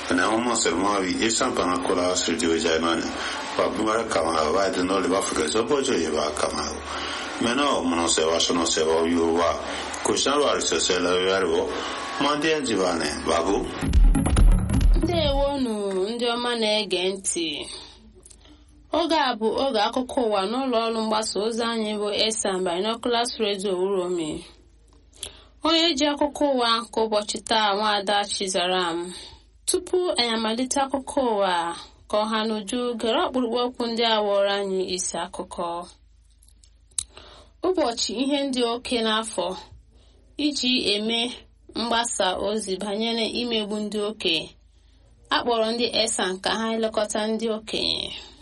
na ọmọ sẹlmọbi isan pana kola sirdiyo jaimani wa bumara kama wa de no le ba fuka so bojo ye ba kama mena mono se wa sono se wa yu wa ko shan wa se se la ya ro mande jibane babu ndewonu ndị ọma na-ege ntị oge a bụ oge akụkọ ụwa n'ụlọ ọrụ mgbasa ozi anyị bụ esan binoculars radio uromi onye ji akụkọ ụwa nke ụbọchị taa nwaada chizaram tupu anyị amalite akụkọ ụwa ka ọha n'uju gere ọkpụrụkpụ okwu ndị a wụrụ anyị isi akụkọ ụbọchị ihe ndị oke n'afọ iji eme mgbasa ozi banyere imegbu ndị okenye akpọrọ ndị esan ka ha elekọta ndị okenye